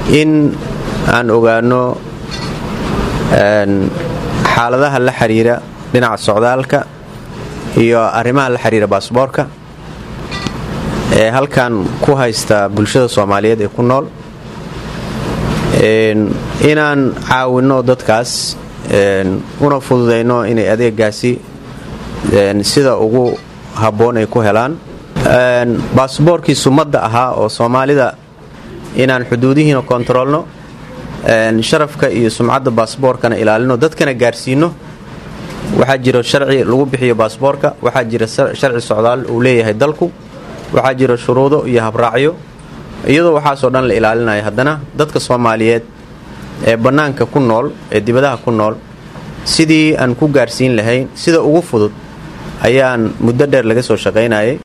in aan ogaano xaaladaha la xiriira dhinaca socdaalka iyo arrimaha la xiriira baasboorka ee halkan ku haysta bulshada soomaaliyeed ee ku nool inaan caawinno dadkaas una fududayno inay adeegaasi sida ugu habboon ay ku helaan baasboorkii sumadda ahaa oo soomaalida inaan xuduudihiina kontaroolno sharafka iyo sumcadda baasboorkana ilaalino dadkana gaarsiino waxaa jiro sharci lagu bixiyo baasboorka waxaa jira sharci socdaal uu leeyahay dalku waxaa jiro shuruudo iyo habraacyo iyadoo waxaasoo dhan la ilaalinaya haddana dadka soomaaliyeed ee bannaanka ku nool ee dibadaha ku nool sidii aan ku gaarsiin lahayn sida ugu fudud ayaan muddo dheer laga soo shaqaynayay